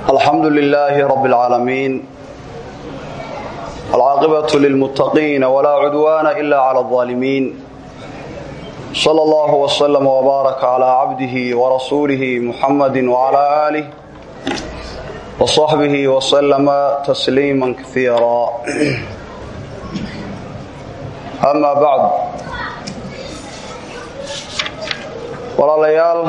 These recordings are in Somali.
الحمد لله رب العالمين العاقبة للمتقين ولا عدوان إلا على الظالمين صلى الله وسلم وبارك على عبده ورسوله محمد وعلى آله وصحبه وسلم تسليما كثيرا أما بعد walaalayaal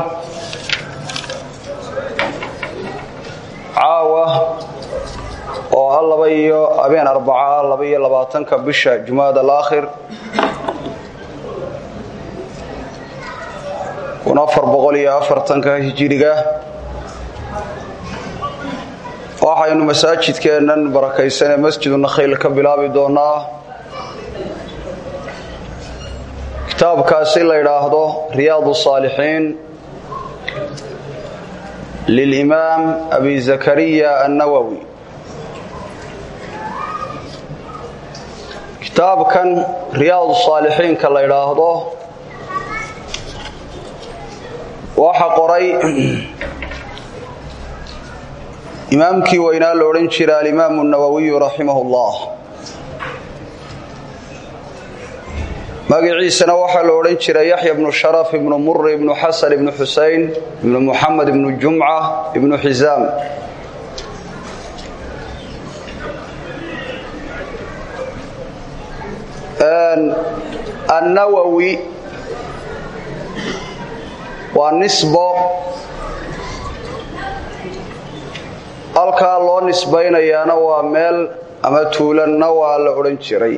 caawa oo ah laba iyo habeen arbaca laba iyo labaatanka bisha jumaad alaakhir kun afar boqol iyo afartanka hijiriga waxaynu masaajidkeennan barakaysanee masjidu nakhayl ka bilaabi doonaa kitaabkaasi la yidhaahdo riyaad saalixiin lilimaam abi zakariya annawowi kitaabkan riyaad saalixiinka la yidhaahdo waxa qoray imaamkii weynaa la odhan jira alimaamu nawowiyu raximah اllah magaciisana waxaa la odhan jiray yaxya bnu sharaf ibnu muri ibnu xasan ibnu xusein ibnu muxamed ibnu jumca ibnu xisaam annawowi waa nisbo halkaa loo nisbaynayaana waa meel ama tuulanna waa la odhan jiray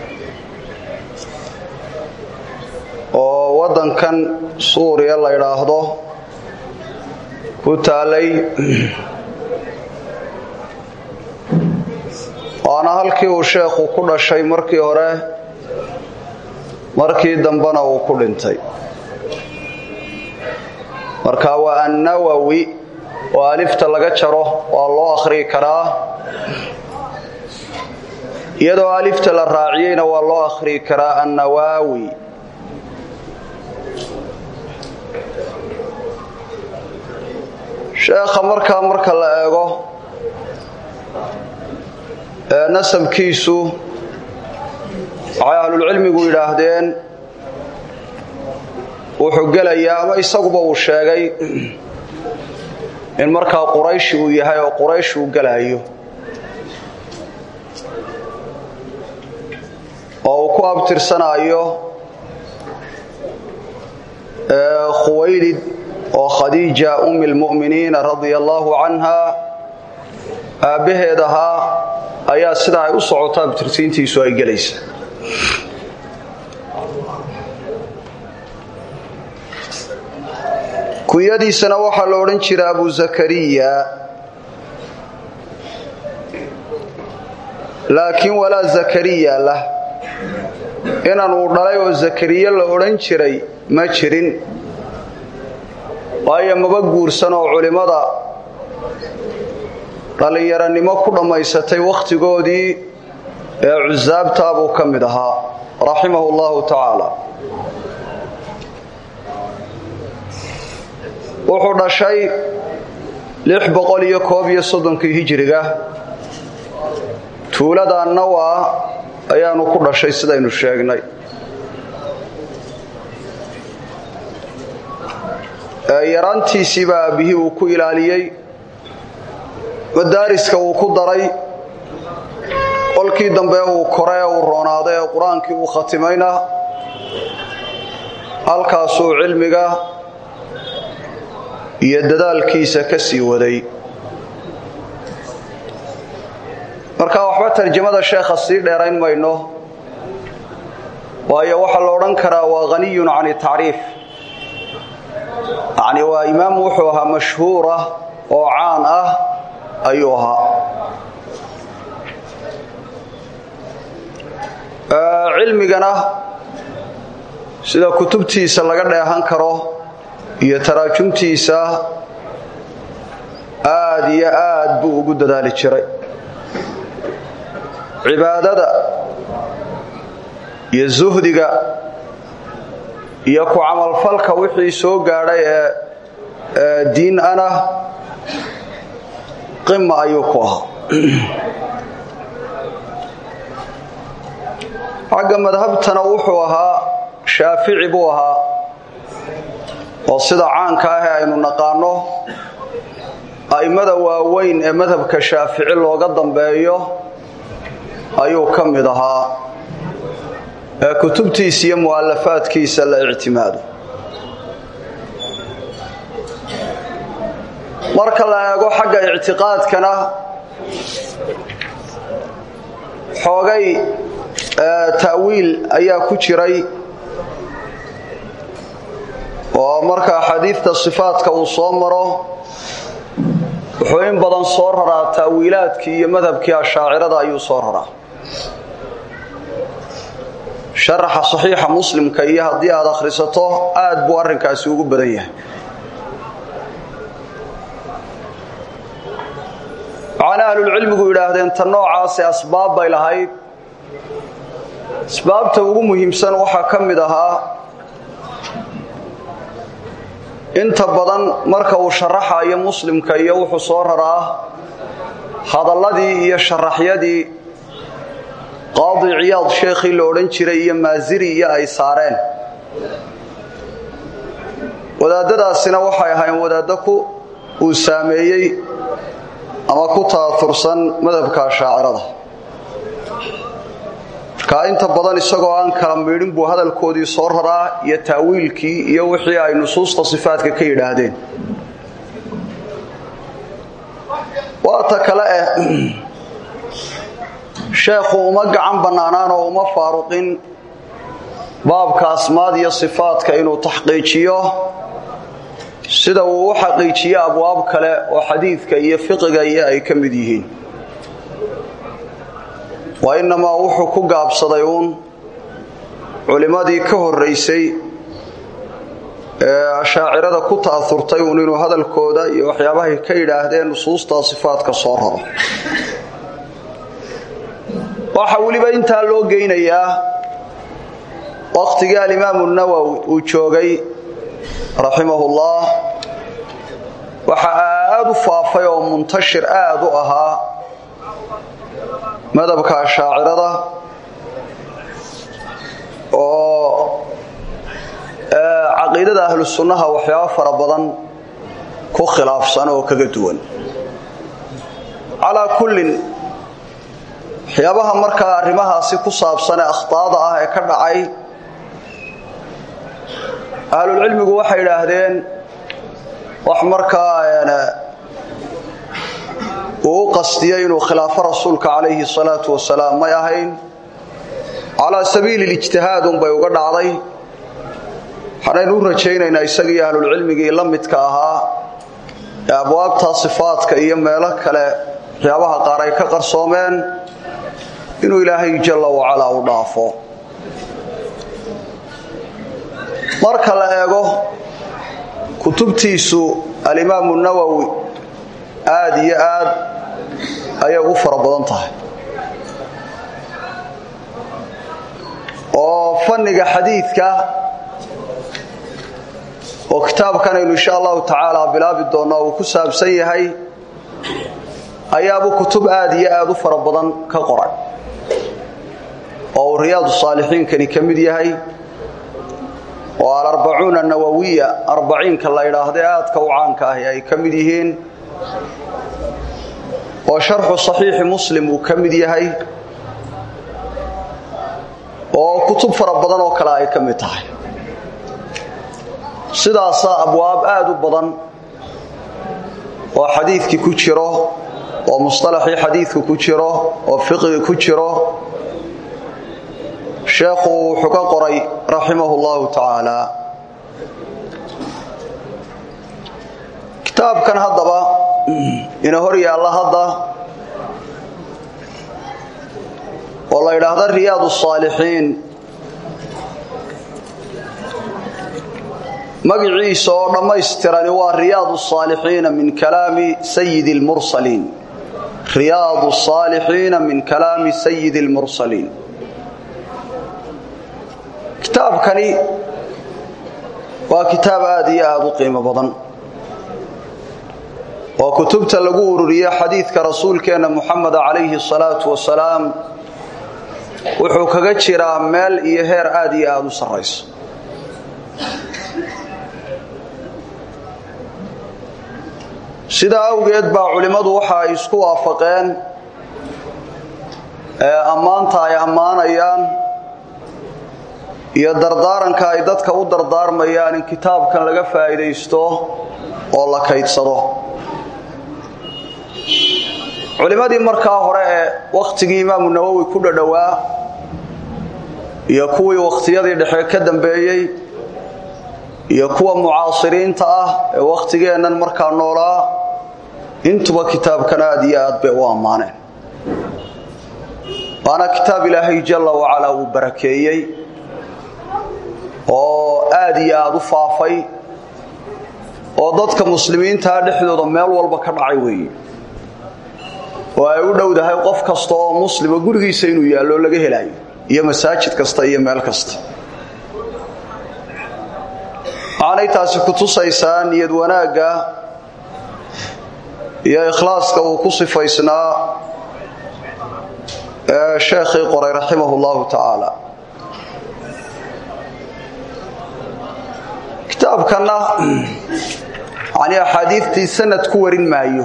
oo waddankan suuriya la ydhaahdo ku taalay waana halkii uu sheekhu ku dhashay markii hore markii dambena uu ku dhintay marka waa annawowi oo alifta laga jaro waa loo akhriyi karaa iyadoo alifta la raaciyeyna waa loo akhriyi karaa annawaawi sheekha markaa marka la eego ee nasabkiisu waxay ahlulcilmigu yidhaahdeen wuxuu gelayaa ama isaguba uu sheegay in markaa qurayshi uu yahay oo quraysh uu gelaayo oo uu ku abtirsanaayo khuwaylid oo khadiija ummi lmu'miniina radia allaahu canha aabbaheed ahaa ayaa sidaa ay u socota abtirsiintiisu ay gelaysa kunyadiisana waxaa la odhan jira abu zakariya laakiin walaa zakariya lah inan uu dhalay oo zakariye la odhan jiray ma jirin waayo maba guursan oo culimmada dhallinyaranimo ku dhammaysatay wakhtigoodii ee cusaabtaa buu ka mid ahaa raximahu allahu tacaala wuxuu dhashay lix boqol iyo koob iyo soddonkii hijiriga tuulada nawa ayaanu ku dhashay sidaynu sheegnay yaraantiisiibaa aabbihii uu ku ilaaliyey madaariska uu ku daray qolkii dambe uu kore ee uu roonaaday ee qur-aankii uu khatimayna halkaasuu cilmiga iyo dadaalkiisa ka sii waday marka waxba tarjamada sheekha sii dheerayn mayno waayo waxaa la odhan karaa waa haniyun can tacriif yacni waa imaam wuxuu ahaa mashhuur ah oo caan ah ayuu ahaa cilmigana sida kutubtiisa laga dheehan karo iyo taraajumtiisa aad iyo aad buu ugu dadaali jiray cibaadada iyo zuhdiga iyo ku camalfalka wixii soo gaadhay ee diin ana qima ayuu ku ahaa xagga madhabtana wuxuu ahaa shaafici buu ahaa oo sida caanka ah ee aynu naqaano a'immada waaweyn ee madhabka shaafici looga dambeeyo ayuu ka mid ahaa ee kutubtiisa iyo mu'alafaadkiisa la ictimaado marka la eego xagga ictiqaadkana xoogay ta'wiil ayaa ku jiray oo marka axaadiidta sifaadka uu soo maro wuxuu in badan soo raraa ta'wiilaadkii iyo madhabkii ashaacirada ayuu soo raraa sharaxa saxiixa muslimka iyo haddii aad akhrisato aad buu arrinkaasi ugu badan yahay waxaana ahlulcilmigu yidhaahdeen ta noocaasi asbaab bay lahayd asbaabta ugu muhiimsan waxaa ka mid ahaa inta badan marka uu sharaxayo muslimka iyo wuxuu soo raraa hadalladii iyo sharaxyadii qaadi ciyaad sheekhii la odhan jiray iyo maasiri iyo ay saareen wadaadadaasina waxay ahayn wadaaddo ku uu saameeyey ama ku taatursan madhabka ashaacirada markaa inta badan isagoo aan kala miidhin buu hadalkoodii soo raraa iyo ta'wiilkii iyo wixii ay nusuusta sifaadka ka yidhaahdeen waata kale eh sheekhu uma gacan bannaanaan oo uma faaruqin baabka asmaad iyo sifaadka inuu taxqiijiyo sida uu u xaqiijiyo abwaab kale oo xadiidka iyo fiqiga iyo ay ka mid yihiin wa innamaa wuxuu ku gaabsaday uun culimmadii ka horraysay ee ashaacirada ku ta'aurtay uun inuu hadalkooda iyo waxyaabahay ka yidhaahdeen nusuustaa sifaadka soo raro waxaa weliba intaa loo geynayaa wakhtigii alimaamu nawowi uu joogay raximahullah waxaa aad u faafay oo muntashir aad u ahaa madhabka ashaacirada oo caqiidada ahlu sunnaha waxyaabo fara badan ku khilaafsan oo kaga duwan calaa kullin waxyaabaha markaa arrimahaasi ku saabsan ee akhtaada ah ee ka dhacay ahlulcilmigu waxay idhaahdeen wax markaa uu u qastiyey inuu khilaafo rasuulka calayhi salaatu wasalaam may ahayn calaa sabiili lijtihaad unbay uga dhacday waxaanaynu u rajaynaynaa isagii ahlulcilmigii la midka ahaa ee abwaabta sifaadka iyo meelo kale waxyaabaha qaar ay ka qarsoomeen inuu ilaahay jalla wacalaa u dhaafo marka la eego kutubtiisu alimaamu nawowi aad iyo aad ayay ugu fara badan tahay oo fanniga xadiidka oo kitaabkanaynu insha allahu tacaala bilaabi doonnaa uu ku saabsan yahay ayaabuu kutub aad iyo aad u fara badan ka qoray oo uu riyaadu saalixiinkani ka mid yahay oo alarbacuuna nawowiya arbaciinka la yidhaahdae aadka u caanka ahi ay ka mid yihiin oo sharxu saxiixi muslim uu ka mid yahay oo kutub fara badan oo kale ay ka mid tahay sidaasaa abwaab aad u badan oo xadiidkii ku jiro oo musطalaxii xadiidku ku jiro oo fiqigi ku jiro sheekhu wuxuu ka qoray raximah اllahu tacaala kitaabkan haddaba ina hor yaalla hadda oo la yidhaahda riyaad الصaalixiin magiciisa oo dhammaystirani waa riyaad الصaalixiina min kalaami sayidi اlmursaliin riyaad الصaalixiina min kalaami sayidi اlmursaliin kitaabkani waa kitaab aad iyo aad u qiimo badan oo kutubta lagu ururiye xadiidka rasuulkeenna muxameda calayhi salaatu wasalaam wuxuu kaga jiraa meel iyo heer aad iyo aada u sarrayso sidaa awgeed baa culimmadu waxa ay isku waafaqeen ee ammaanta ay ammaanayaan iyo dardaaranka ay dadka u dardaarmayaan in kitaabkan laga faa'iidaysto oo la kaydsado culimmadii markaa hore ee wakhtigii imaamu nawowi ku dhadhowaa iyo kuwii wakhtiyadii dhexe ka dambeeyey iyo kuwa mucaasiriinta ah ee waktigeennan markaa noolaa intuba kitaabkan aad iyo aad bay u ammaaneen waana kitaab ilaahay jalla wacalaa uu barakeeyey oo aad iyo aad u faafay oo dadka muslimiintaa dhexdooda meel walba ka dhacay weeye oo ay u dhowdahay qof kasta oo muslima gurigiisa inuu yaallo laga helayo iyo masaajid kasta iyo meel kasta waxaanay taasi ku tusaysaa niyad wanaagga iyo ikhlaaska uu ku sifaysnaa ee sheekhii qoray raximah llahu tacaala kitaabkanna yani axaadiidtii sanad ku warin maayo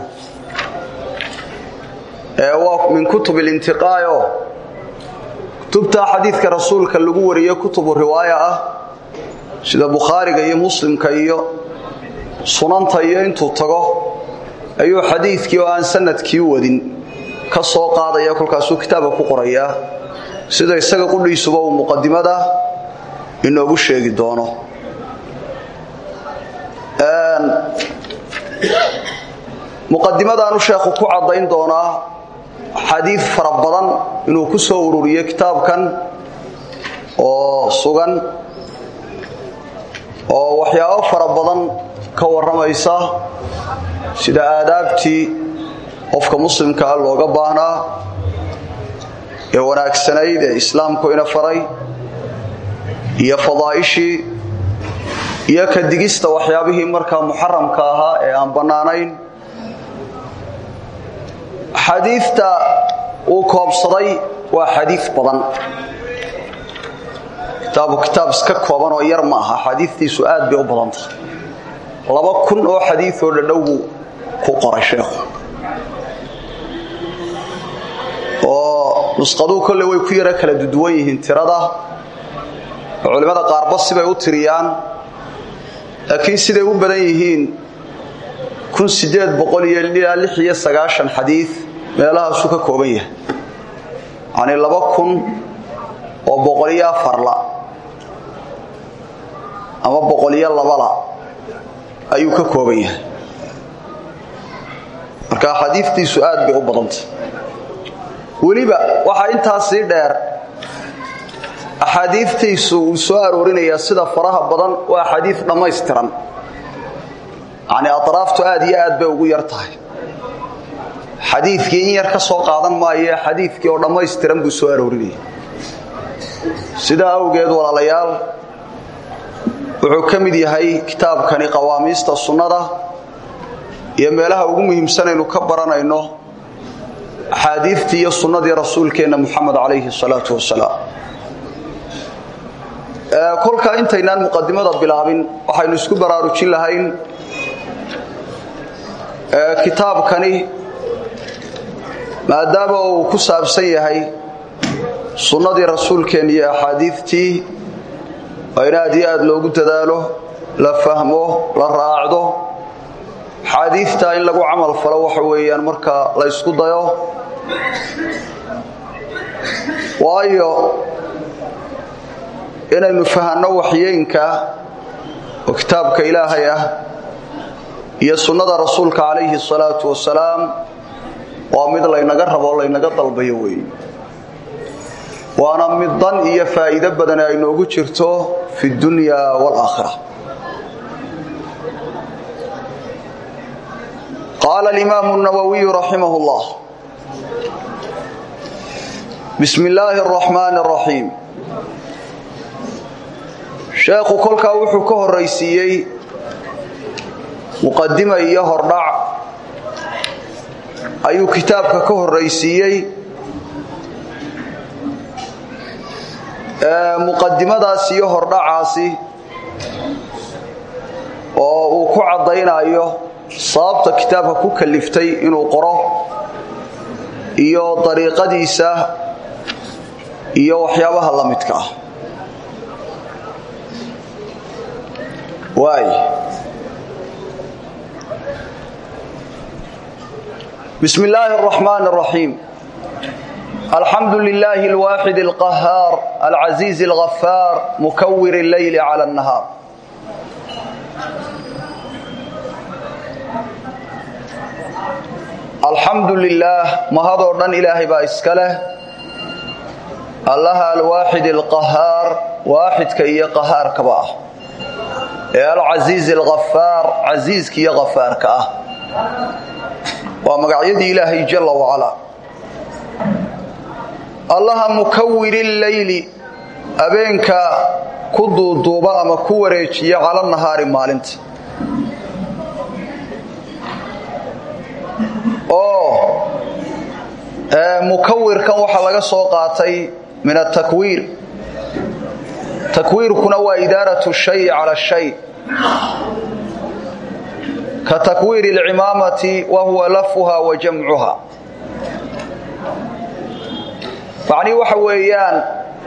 ee waa min kutub ilintiqaayo kutubta xadiidka rasuulka lagu wariyo kutubu riwaaya ah sida bukhaariga iyo muslimka iyo sunanta iyo intuu tago ayuu xadiidkii oo aan sanadkii wadin ka soo qaadaya kolkaasuu kitaabka ku qorayaa sida isaga qudhiisuba uu muqadimada inoogu sheegi doono muqadimadaanu sheekhu ku caddayn doonaa xadiid fara badan inuu ku soo ururiyo kitaabkan oo sugan oo waxyaabo fara badan ka warramaysa sida aadaabtii qofka muslimkaa looga baahnaa ee wanaagsanayd ee islaamku ina faray iyo fadaa'ishii iyo ka digista waxyaabihii markaa muxaramka ahaa ee aan bannaanayn xadiidta uu koobsaday waa xadiid badan kitaabu kitaab iska kooban oo yar ma aha xadiidtiisu aad bay u badan tahay laba kun oo xadiidoo dhadhow buu ku qoray sheekhu oo nusqaduu kolle way ku yaro kala duduwan yihiin tirada oo culimmada qaarba sibay u tiriyaan laakiin siday u badan yihiin kun sideed boqol iyo ilaa lix iyo sagaashan xadiid meelahaasuu ka kooban yahay yacnii laba kun oo boqoliyo afarla ama boqoliyo labala ayuu ka kooban yahay marka xadiidtiisu aad bay u badantay weliba waxaa intaas sii dheer axaadiidtiisu uu soo aroorinayaa sida faraha badan waa xadiid dhammaystiran yacnii atraaftu aad iyo aad bay ugu yar tahay xadiidkii in yar ka soo qaadan maaye xadiidkii oo dhammaystiran buu soo aroorinaya sidaa awgeed walaalayaal wuxuu ka mid yahay kitaabkani qawaamiista sunnada iyo meelaha ugu muhiimsanaynu ka baranayno axaadiidtii iyo sunnadii rasuulkeenna muxamed calayhi salaatu wasalaam kolkaa intaynaan muqadimada bilaabin waxaynu isku baraarujin lahayn kitaabkani maadaama uu ku saabsan yahay sunnadii rasuulkeen iyo axaadiidtii waa in aad iyo aad loogu dadaalo la fahmo la raacdo axaadiidtaa in lagu camal falo waxa weeyaan marka la ysku dayo waayo inaynu fahanno waxyeynka oo kitaabka ilaahay ah iyo sunnada rasuulka calayhi salaatu wasalaam waa mid laynaga rabo laynaga dalbayo weeye waana mid dan iyo faa'iido badani ay noogu jirto fi dunya waalaakhira qaala alimaamu nawowiyu raximah llah bismi illaahi araxmaani araxiim sheekhu kolkaa wuxuu ka horraysiiyey muqadima iyo hordhac ayuu kitaabka ka horraysiiyey muqadimadaas iyo hordhacaasi oo uu ku caddaynayo sababta kitaabka ku kaliftay inuu qoro iyo dariiqadiisa iyo waxyaabaha la midka ah waay بسم الله الرحمن الرحيم الحمد لله الواحد القهار العزيز الغفار مكور الليل على النهار الحمد لله ما هذا دن إلهي با اسكله الله الواحد القهار واحد كي قهار كبا العزيز الغفار عزيز كي غفار كأه waa magacyadii ilaahay jalla wacalaa allaha mukawiri leyli abeenka ku duuduuba ama ku wareejiya cala nahaari maalinta oo mukawirkan waxaa laga soo qaatay min atakwiir takwiirkuna waa idaaratu shay cala shay كتكوير العمامة وهو لفها وجمعها يعني وحويان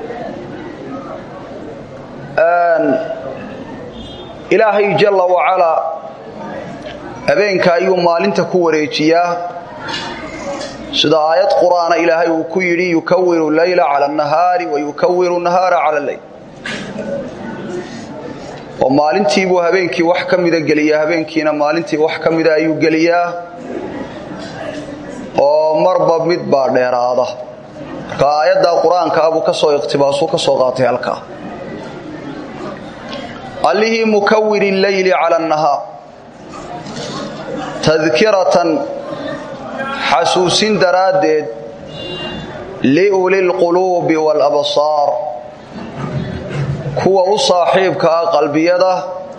أن إلهي جل وعلا أبينك أيو مالنت كوريتيا سيدا آيات قرآن إلهي وكيري يكور الليل على النهار ويكور النهار على الليل oo maalintiibuu habeenkii wax ka mida geliyaa habeenkiina maalintii wax ka mida ayuu geliyaa oo marba mid baa dheeraada marka aayadda qur-aanka abuu ka soo iqtibaasuu ka soo qaatay halkaa allihii mukawiri leyli cala annahaar tadkiratan xasuusin daraaddeed liuli lquluubi waalabsaar kuwa u saaxiibka ah qalbiyada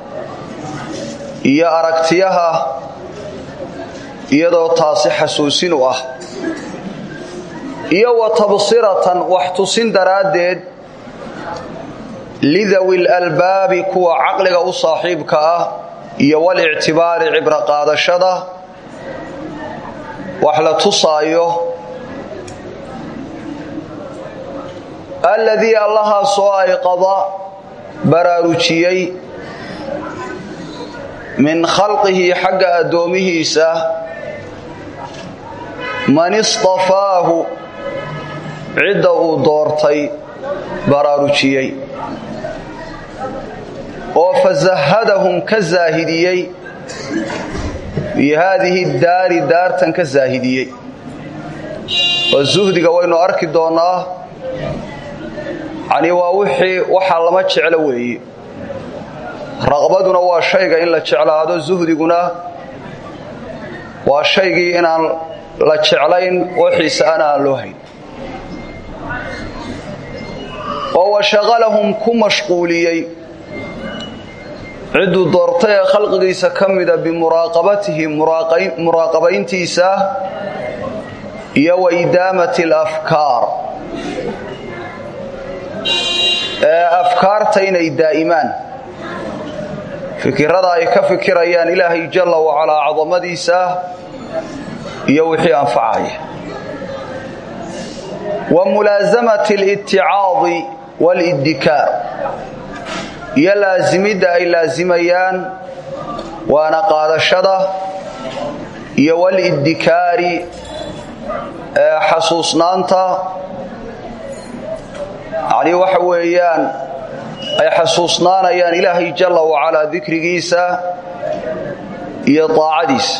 iyo aragtiyaha iyadoo taasi xasuusin u ah iyo wa tabsiratan wax tusin daraaddeed lidawi lalbaabi kuwa caqliga u saaxiibka ah iyo walictibaari cibro qaadashada wax la tusaayo alladii allahaasoo ay qada baraarujiyey min khalqihi xagga addoomihiisa man istafaahu cidda uu doortay baraarujiyey oo fasahadahum ka zaahidiyey bi haadihi daari daartan ka zaahidiyey oo zuhdiga waynu arki doonnaa yani waa wixii waxaa lama jeclo weeye raqbaduna waa shayga in la jeclaado zuhdiguna waa shaygii inaan la jeclayn waxiise ana aan loo hayn oo washaqalahum ku mashquuliyey cidduu doortay ee khalqigiisa ka mida bimuraaqabatihi muraaqabayntiisa iyo wa idaamati alafkaar ee afkaarta inay daa'imaan fikirada ay ka fikirayaan ilaahay jalla wacalaa cadamadiisa iyo wixii anfacaya wa mulaasamati aliticaadi waaliddikaar iyo laasimidda ay laasimayaan waana qaadashada iyo waliddikaari ee xasuusnaanta yacnii waxa weeyaan ay xasuusnaanayaan ilaahay jalla wacalaa dikrigiisa iyo daacadiisa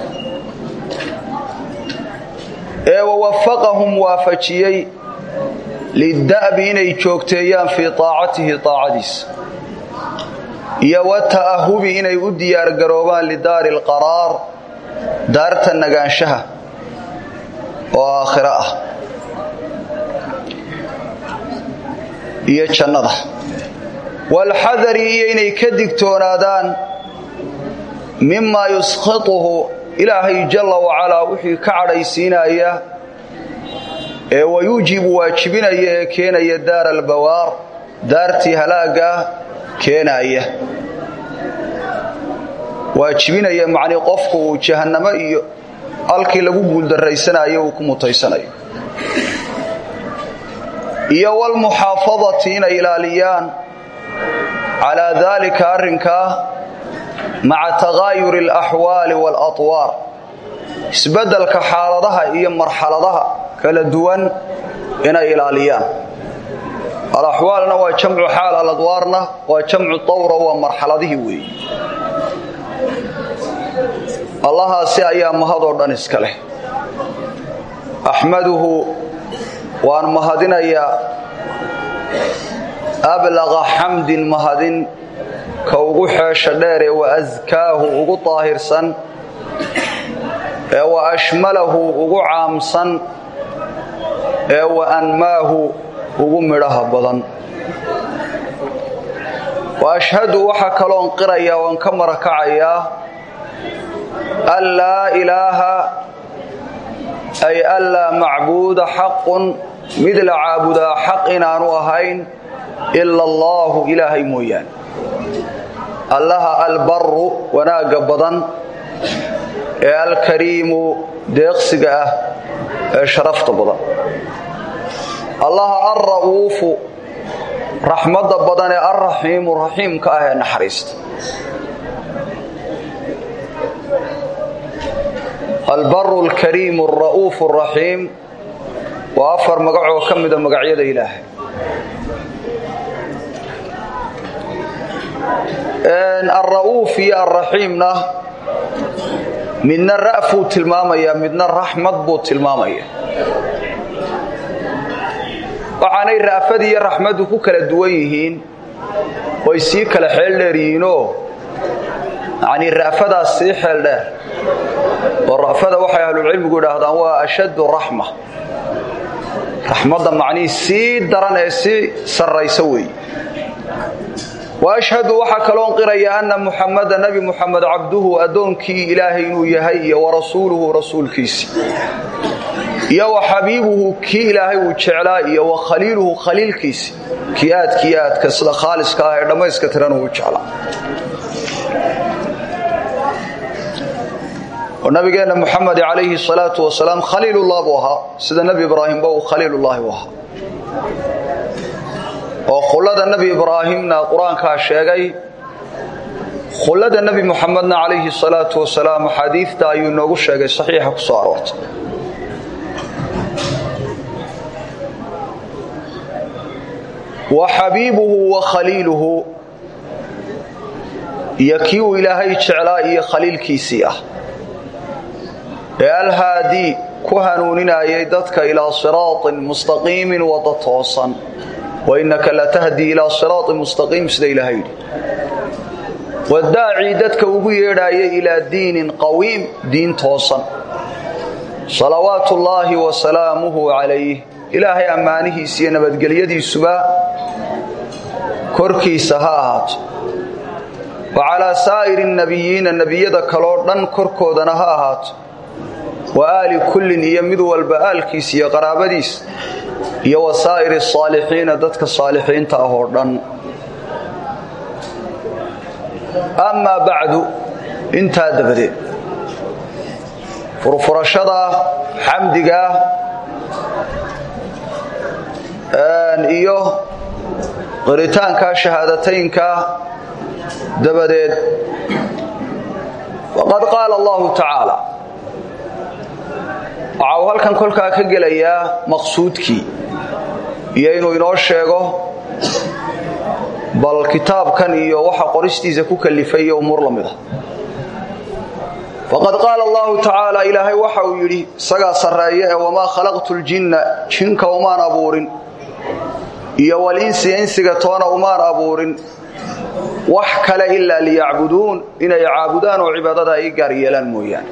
ee wawafaqahum waafajiyey lida'bi inay joogteeyaan fii taacatihi taacadiisa iyo wata'ahubi inay u diyaargaroobaan lidaari alqaraar daarta nagaanshaha oo aakhiro ah iyo jannada walxadari iyo inay ka digtoonaadaan mimaa yuskhituhu ilaahay jalla wacalaa wixii ka cadhaysiinaya ee wayuujibu waajibinaya ee keenaya daara albawaar daartii halaagga keenaya waajibinaya macnii qofku uu jahannamo iyo halkii lagu guuldarraysanayo uu ku mutaysanayo iyo walmuxaafadati inay ilaaliyaan calaa daalika arrinkaa maca takaayuri alaxwaali waalatwaar isbeddelka xaaladaha iyo marxaladaha kala duwan inay ilaaliyaan alaxwaalna waa jamcu xaal aladwaarna waa jamcu dawra waa marxaladihii weeye allahaasi ayaa mahadoo dhan iska leh axmaduhu waan mahadinayaa ablaqa xamdin mahadin ka ugu xeesha dheere wa askaahu ugu daahirsan ee wa ashmalahu ugu caamsan ee wa anmaahu ugu midhaha badan wa ashhadu waxaa kaloon qirayaa waan ka marakacayaa an laa ilaaha ay an laa macbuuda xaqun mid la caabudaa xaq inaanu ahayn ila allaahu ilaahay mooyaane allaha albaru wanaagga badan ee alkariimu deeqsiga ah ee sharafta badan allaha alra'uufu raxmadda badan ee alraxiimu raxiimka ah ee naxariista albaru alkariimu alra'uufu alraxiim waa afar magacoo ka mida magacyada ilaahay alra'uuf iyo alraxiimna midna ra'fuu tilmaamaya midna raxmad buu tilmaamaya waxaanay ra'fadii iyo raxmaddu ku kala duwan yihiin way sii kala xeel dheer yihiinoo yanii ra'fadaas sii xeel dheer oo ra'fada waxay ahlulcilmigu idhaahdaan waa ashaddu raxma raxmadda macnihii sii daran ee sii sarraysa weeye wa ashhadu waxaa kaloon qiraya anna muxamada nebi muxamed cabduhu addoonkii ilaahay inuu yahay iyo wa rasuuluhu rasuulkiisi iyo wa xabiibuhu kii ilaahay uu jeclaa iyo wa khaliiluhu khaliilkiisi kii aadkii aadka sida khaaliska ah ee dhammayska tiran uu jeclaa oo nabigeenna muxamed calayhi salaatu wasalaam khaliilullah buu ahaa sida nebi ibraahimba uu khaliilullaahi u ahaa oo khullada nebi ibraahimna qur-aankaa sheegay khullada nebi muxamedna calayhi salaatu wasalaam axaadiidta ayuu inoogu sheegay saxiixa ku soo aroortay wa xabiibuhu wa khaliiluhu iyo kii uu ilaahay jeclaa iyo khaliilkiisii ah ee alhaadii ku hanuuninayay dadka ilaa siraaطin mustaqiimin wada toosan wainaka latahdii ilaa siraaطin mustaqiim sida ilaahay yidhi wadaacii dadka ugu yeedhaaya ilaa diinin qawiim diin toosan salawaatu ullaahi wa salaamuhu calayh ilaahay ammaanihiisa iyo nabadgelyadiisuba korkiisa ha ahaato wa calaa saa'iri nabiyiina nebiyada kaloo dhan korkoodana ha ahaato wa aali kullin iyo mid walba aalkiis iyo qaraabadiis iyo wa saa'iri asaalixiina dadka saalixiinta ah oo dhan amaa bacdu intaa dabadeed furfurashada xamdigaa iyo qiritaanka shahaadataynka dabadeed waqad qaala allahu tacaala waxa uu halkan kolkaa ka gelayaa maqsuudkii iyo inuu inoo sheego bal kitaabkan iyo waxa qoristiisa ku kalifay iyo umuur la mid a faqad qaala allahu tacaala ilaahay waxa uu yidhi isagaa sarreeye ee wamaa khalaqtu ljinna jinka umaan abuurin iyo walinsi insiga toona umaan abuurin wax kale ilaa liyacbuduun inay caabudaan oo cibaadada ay gaar yeelaan mooyaane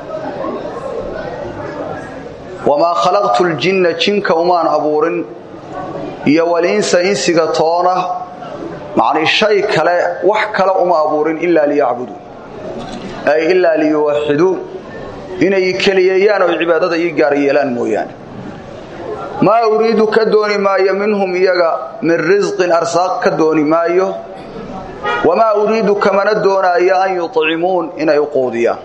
wamaa khalaqtu ljinna jinka umaan abuurin iyo walinsa insiga toona macnii shay kale wax kale uma abuurin ilaa liyacbuduun ay ilaa liyuwaxiduun inay keliyeeyaan oo cibaadada ii gaar yeelaan mooyaane maa uriidu ka dooni maayo minhum iyaga min risqin arsaaq ka dooni maayo wamaa uriidu kamana doonaayo an yuطcimuun inay u quudiyaan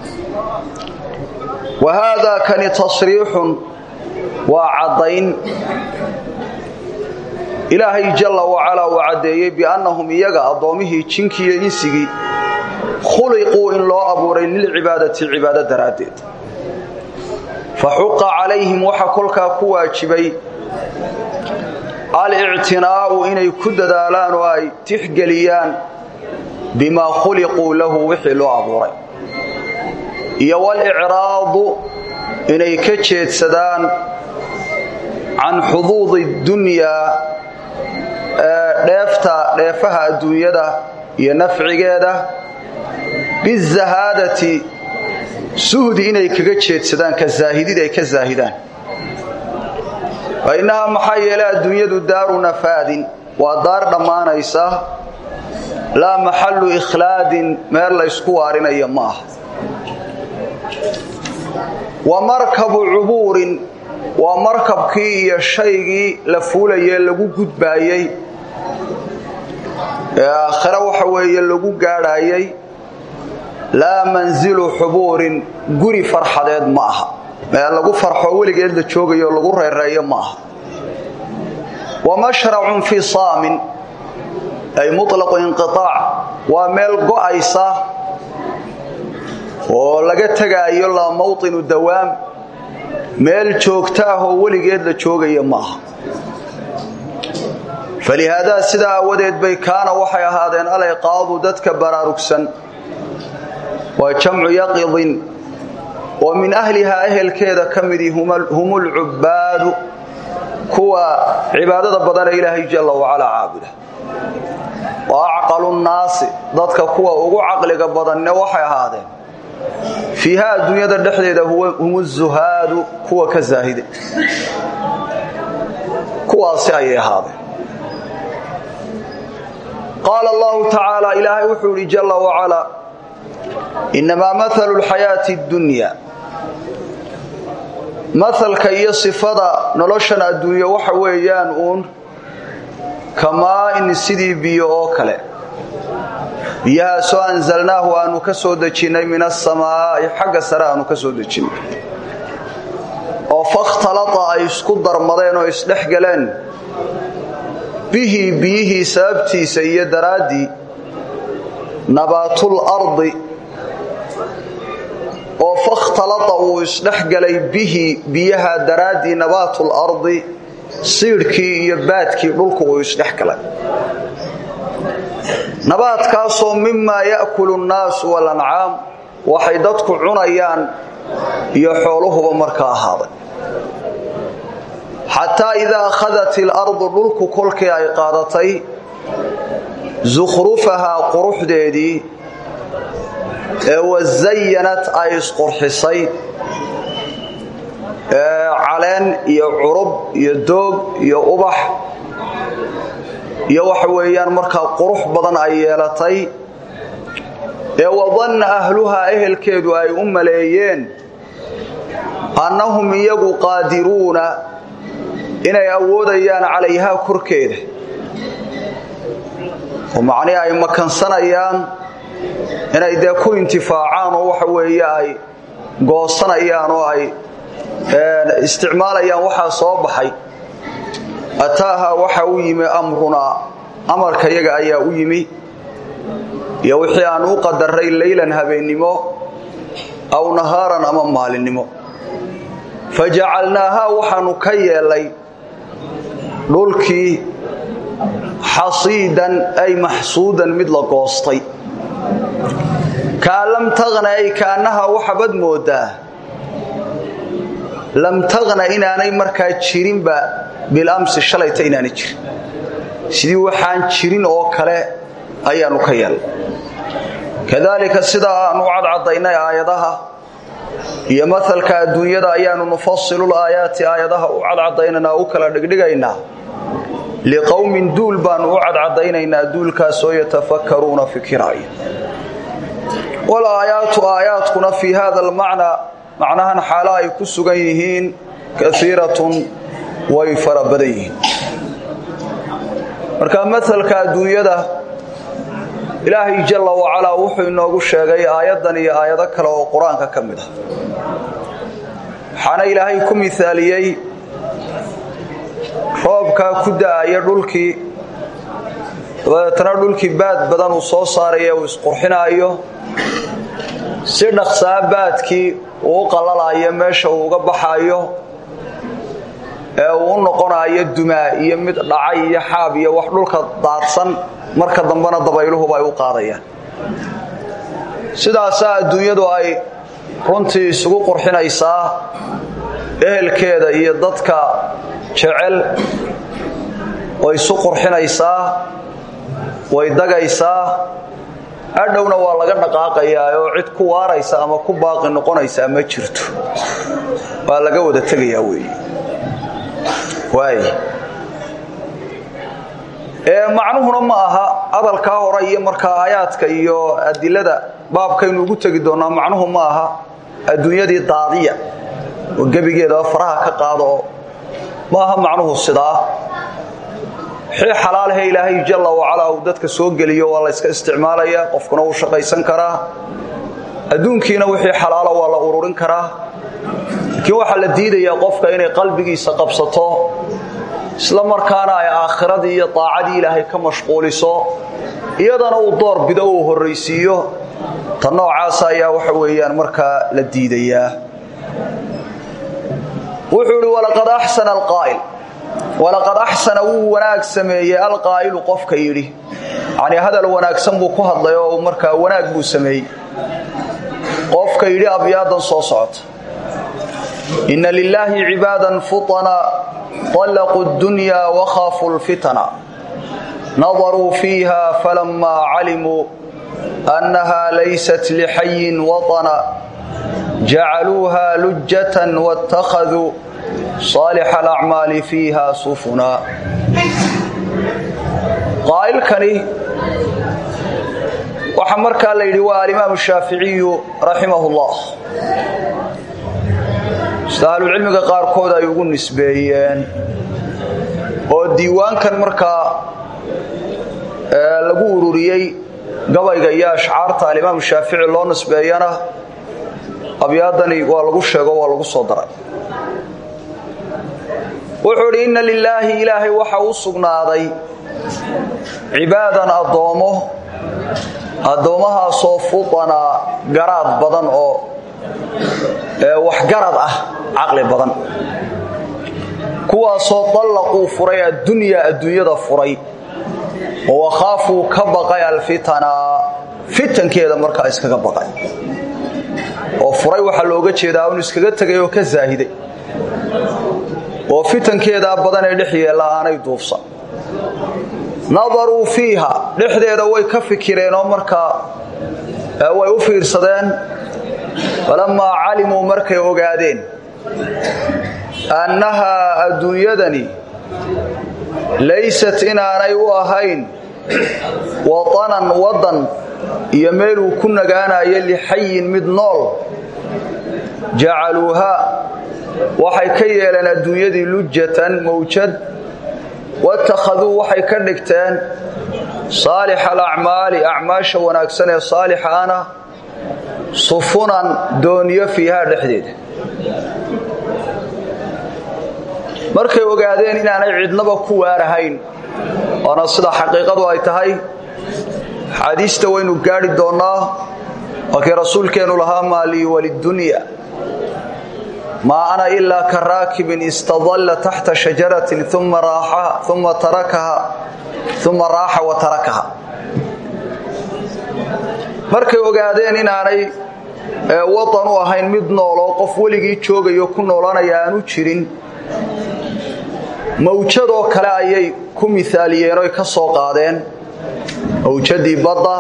wa haadaa kani tasriixun waa caddayn ilaahay jalla wacalaa uu caddeeyey biannahum iyaga addoommihii jinkiiyo insigii khuliquu in loo abuuray lilcibaadati cibaado daraaddeed fa xuqa calayhim waxa kolkaa ku waajibay alictinaa'u inay ku dadaalaan oo ay tixgeliyaan bimaa khuliquu lahu wixii loo abuuray iyo walicraadu inay ka jeedsadaan can xuduudi dunyaa dheefta dheefaha adduunyada iyo nafcigeeda bizahaadati suhdi inay kaga jeedsadaan ka zaahidid ay ka zaahidaan fa innahaa maxaa yeelay adduunyadu daaru nafaadin waa daar dhammaanaysa laa maxallu ikhlaadin meel la ysku waarinayo ma aha wa markabu cubuurin waa markabkii iyo shaygii la fuulayee lagu gudbaayey ee aakhire waxa weeye lagu gaadhaayay laa manzilu xubuurin guri farxadeed ma aha meel lagu farxo weligeed la joogayo lagu reereeyo ma aha wa mashracun fii saamin ay muطlaqu inqiaac waa meel go'aysa oo laga tegaayo laa mawطinu dawaam meel joogta ah oo weligeed la joogaya ma aha falihaadaa sidaa aawadeed bay kaana waxay ahaadeen alayqaadu dadka baraarugsan waa jamcu yaqidin oo min ahlihaa ehelkeeda ka midii hum ulcubbaadu kuwa cibaadada badanee ilaahay jalla wacalaa caabuda wa acqalu nnaasi dadka kuwa ugu caqliga badanne waxay ahaadeen fiiha adduunyada dhexdeeda hum zuhaadu kuwa ka zaahide kuwaasi ayay ahaadeen qaala allahu tacaala ilaahay wuxuu idhi jalla wacalaa innamaa maalu lxayaati اddunya maalka iyo sifada noloshan adduunye waxa weeyaan uun kamaa-in sidii biyo oo kale biyahaasoo anzalnaahu aanu ka soo dejinnay min asamaa'i xagga sare aanu ka soo dejinnay oo fakhtalata ay isku darmadeen oo isdhex galeen bihi biyihii sababtiisa iyo daraaddii nabaatul ardi oo fakhtalata uu isdhexgalay bihi biyaha daraaddii nabaatul ardi siidhkii iyo baadkii dhulku uu isdhexgalay nabaadkaasoo mimaa ya'kulu nnaasu walancaam waxay dadku cunayaan iyo xooluhuba markaa ahaaday xataa idaa akhadat ilardu dhulku kolkii ay qaadatay sukhrufahaa quruxdeedii ee wazayanat ay isqurxisay caleen iyo curub iyo doog iyo ubax iyo waxa weeyaan markaa qurux badan ay yeelatay ee wadanna ahluhaa ehelkeedu ay u maleeyeen annahum iyagu qaadiruuna inay awoodayaan calayhaa korkeeda oo macnii ay makansanayaan inay dee ku intifaacaan oo waxa weeye ay goosanayaan oo ay isticmaalayaan waxaa soo baxay ataaha waxa u yimi amrunaa amarka yaga ayaa u yimi iyo wixii aan u qadaray leylan habeennimo aw nahaaran ama maalinnimo fajacalnaahaa waxaanu ka yeelay dhulkii xasiidan ay maxsuudan mid la goostay kaa lam taqna ay kaannaha waxabad moodaa lam taqna inaanay markaa jirinba bilamsi shalayta inaanay jirin sidii waxaan jirin oo kale ayaanu ka yeelnay kadaalika sidaa aanu u cadcadaynay aayadaha iyo maalka adduunyada ayaanu nufasilul aayaati aayadaha u cadcadaynaynaa u kala dhigdhigaynaa liqowmin duul baanu u cadcadaynaynaa duulkaasoo yatafakkaruuna fikiraaya walaayaatu aayaadkuna fii hada almacnaa macnahan xaalo ay ku sugan yihiin kaiiratun way fara badan yihiin marka masalka adduunyada ilaahay jalla wacalaa wuxuu inoogu sheegay aayaddan iyo aayado kale oo qur-aanka ka mid ah waxaana ilaahay ku mihaaliyey roobkaa ku da'aya dhulkii dabadeetna dhulkii baad badan uu soo saaraya uu isqurxinaayo si dhaqsaa baadkii uu u qalalayo meesha uu uga baxaayo ee uu u noqonayo dumaa iyo mid dhacay iyo xaab iyo wax dhulka daadsan marka dambena dabayluhuba ay u qaadayaan sidaasaa adduunyadu ay runtii isugu qurxinaysaa ehelkeeda iyo dadka jecel way isu qurxinaysaa way dagaysaa adhowna waa laga dhaqaaqayaa oo cid ku waaraysa ama ku baaqi noqonaysaa ma jirto waa laga wada tegayaa weeye waay macnuhuna ma aha hadalkaa hore iyo markaa aayaadka iyo adilada baabkaynu ugu tegi doonaa macnuhu ma aha adduunyadii daadiya oo gebigeedaba faraha ka qaado oo ma aha macnuhu sidaa wixii xalaalahe ilaahay jalla wacalaa uu dadka soo geliyo waa la yska isticmaalayaa qofkuna wuu shaqaysan karaa adduunkiina wixii xalaala waa la ururin karaa laakiin waxaa la diidayaa qofka inay qalbigiisa qabsato isla markaana ay aakhiradii iyo daacadii ilaahay ka mashquuliso iyadana uu door bido uu horraysiiyo ta noocaasa ayaa waxa weeyaan markaa la diidayaa wuxuu idhi walaqad axsana alqaa'il walaqad axsana wuu wanaag sameeyey alqaa'ilu qofka yidhi yacnii hadal wanaagsan buu ku hadlay oo markaa wanaag buu sameeyey qofka yidhi abyaadan soo socota inna lilaahi cibaadan futana طلقوا الدنيا وخافوا الفتن نظروا فيها فلما علموا أنها ليست لحي وطنا جعلوها لجة واتخذوا صالح الأعمال فيها سفنا قائل كني وحمرك الليل والإمام الشافعي رحمه الله sida ahlucilmiga qaarkood ay ugu nisbeeyeen oo diiwaankan markaa lagu ururiyey gabayga iyo ashcaarta alimaamu shaafici loo nisbeeyana abyaadani waa lagu sheego waa lagu soo daray wuxuu idhi inna lilaahi ilaahay waxa u sugnaaday cibaadan addoommo addoommahaasoo fudanaa garaad badan oo waxgarad ah caqli badan kuwaasoo dallaquu furay addunyaa adduunyada furay oo wakhaafuu ka baqay alfitana fitankeeda markaa iskaga baqay oo furay waxaa looga jeedaa un iskaga tegay oo ka zaahiday oo fitankeedaa badan ee dhex yeella aanay duufsan nadaruu fiiha dhexdeeda way ka fikireen oo markaa way u fiirsadeen falammaa calimuu markay ogaadeen annahaa adduunyadani laysat inaanay u ahayn watanan waddan iyo meeluu ku nagaanayo lixayin mid nool jacaluuhaa waxay ka yeeleen adduunyadii lujatan mawjad watakhaduu waxay ka dhigteen saalixa alacmaali acmaasha wanaagsan ee saalixa ana sufunan dooniyo fiihaa dhexdeeda markay ogaadeen inaanay cidnaba ku waarahayn oona sida xaqiiqadu ay tahay xaadiista waynu gaadhi doonnaa waakii rasuulkeennu lahaa maa lii walidunya maa ana ilaa ka raakibin istadalla taxta shajaratin uma raaxa wa tarakaha markay ogaadeen inaanay wadan u ahayn mid nooloo qof weligii joogayo ku noolanaya aanu jirin mawjadoo kale ayay ku miaaliyeen oy ka soo qaadeen mawjadii badda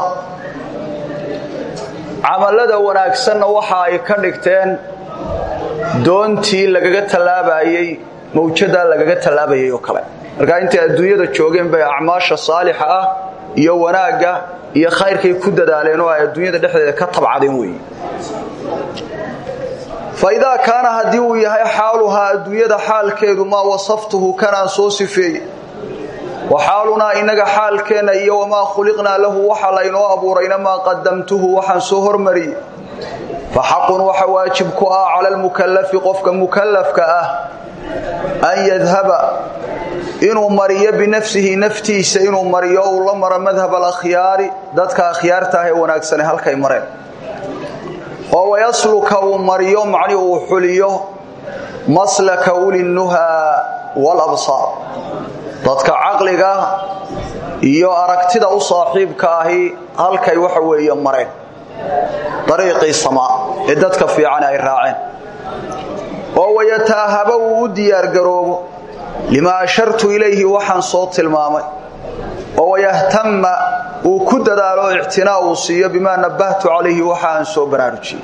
camallada wanaagsanna waxa ay ka dhigteen doontii lagaga tallaabayey mawjadaa lagaga tallaabayay oo kale markaa intay adduunyada joogeen bay acmaasha saalixa ah iyo wanaagga iyo khayrkay ku dadaaleen oo ay adduunyada dhexdeeda ka tabcadeen weeye faidaa kaana haddii uu yahay xaaluhaa adduunyada xaalkeedu maa wasaftuhu kanaan soo sifeeye wa xaalunaa innaga xaalkeenna iyo wamaa khuliqnaa lahu waxa laynoo abuurayna maa qadamtuhu waxaan soo hormariyey fa xaqun waxa waajib ku ah cala almukallafi qofka mukallafka ah an yadhaba inuu mariyo binafsihi naftiisa inuu mariyo uu la maro madhab alakhyaari dadka akhyaarta ah ee wanaagsane halkay mareen oo wayasluka uu mariyo macni uu xuliyo maslaka ulinnuhaa walabsaar dadka caqliga iyo aragtida u saaxiibka ahi halkay waxa weeye mareen dariiqii samaa ee dadka fiican ay raaceen oo wayataahaba uu u diyaargaroobo limaa ashartu ilayhi waxaan soo tilmaamay oo wayahtamma uu ku dadaalo ictinaa uu siiyo bimaa nabbahtu calayhi waxa aan soo baraarujiyey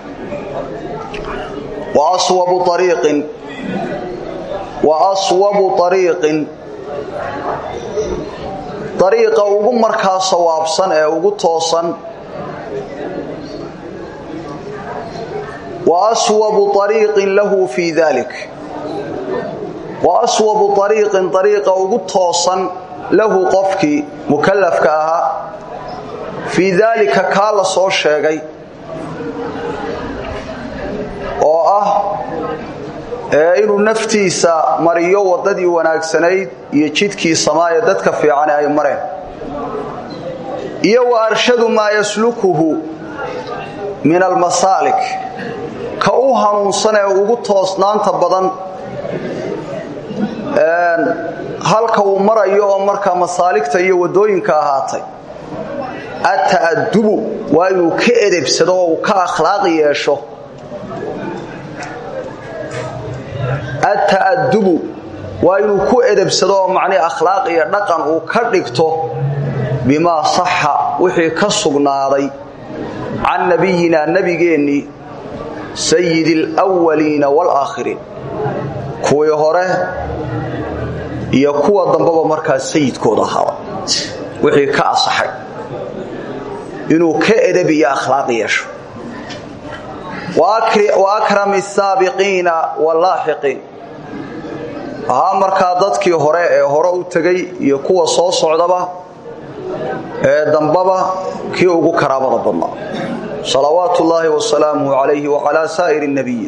wa aswabu ariiqin wa aswabu ariiqin ariiqa ugu markaa sawaabsan ee ugu toosan wa aswabu ariiqin lahu fii dalik wa aswabu ariiqin ariiqa ugu toosan lahu qofkii mukallafka ahaa fii daalika kaa la soo sheegay oo ah ee inuu naftiisa mariyo waddadii wanaagsanayd iyo jidkii samaa ee dadka fiicane ay mareen iyo wa arshadu maa yaslukuhu min almasaalik ka u hanuunsan ee ugu toosnaanta badan halka uu marayo oo markaa masaaligta iyo waddooyinka ahaatay ata'adubu waa inuu ka edebsado oo uu ka akhlaaqi yeesho ata'adubu waa inuu ku edebsado oo macnii akhlaaq iyo dhaqan uu ka dhigto bimaa saxa wixii ka sugnaaday can nabiyina nebigeennii sayidi alwaliina waalaakhiriin kuwii hore iyo kuwa dambaba markaa sayidkooda ahaaba wixii ka asaxay inuu ka edab iyo akhlaaq yeesho wa akrami asaabiqiina wallaaxiqiin ahaa markaa dadkii hore ee hore u tegay iyo kuwa soo socdaba ee dambaba kii ugu karaamada badnaa salawaatu ullaahi wasalaamuhu calayhi wacalaa saa'iri nabiyiin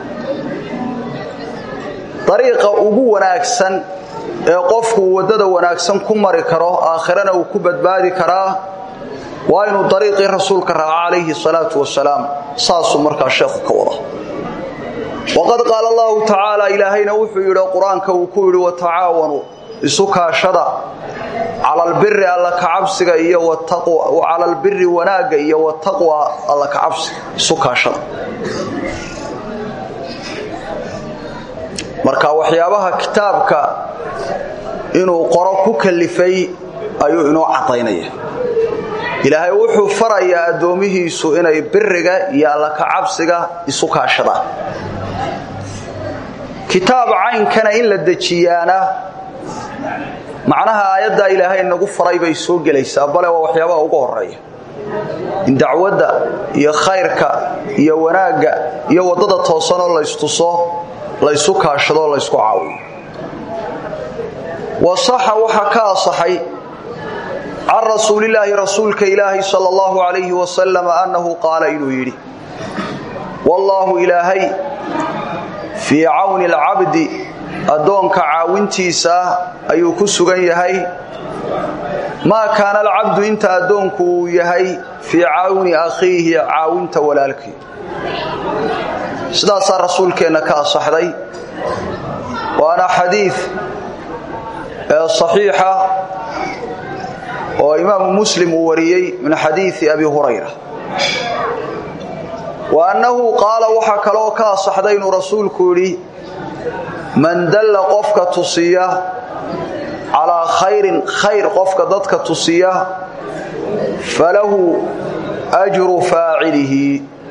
dariiqa ugu wanaagsan ee qofku waddada wanaagsan ku mari karo aakhirana uu ku badbaadi karaa waa inuu dariiqii rasuulka raaco calayhi salaatu wasalaam saasuu markaa sheekhu ka wada waqad qaala allahu tacaala ilaahayna wuxuu yidhi qur-aanka uu ku yidhi watacaawanuu isu kaashada cala albiri alla kacabsiga iyo cala albiri wanaagga iyo wataqwa alla kacabsiga isu kaashada marka waxyaabaha kitaabka inuu qoro ku kalifay ayuu inoo cadaynaya ilaahay wuxuu farayaa addoomihiisu inay biriga iyo alla kacabsiga isu kaashadaan kitaab caynkana in la dejiyaana macnaha aayaddaa ilaahay nagu faray bay soo gelaysaa bale waa waxyaabaha ugu horeeya in dacwadda iyo khayrka iyo wanaagga iyo waddada toosanoo laystuso laysu kaashadoo laysku caawiyo wasaxa waxaa ka asaxay can rasuulilaahi rasuulka ilaahi sal allahu alayhi wasalam annahu qaala inuu yidhi wallaahu ilaahay fii cawni alcabdi addoonka caawintiisa ayuu ku sugan yahay maa kaana alcabdu inta addoonku uu yahay fii cawni akhiihi caawinta walaalkii sidaasaa rasuulkeenna ka asaxday waana xadiid saxiixa oo imaamu muslim uu wariyey min xadiidi abi hurayra wa annahu qaala waxaa kaloo ka asaxday inuu rasuulku yidhi man dalla qofka tusiya calaa khayrin khayr qofka dadka tusiya falahu ajru faacilihi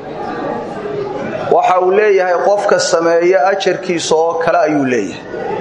waxa uu leeyahay qofka sameeya ajarkiisa oo kale ayuu leeyahay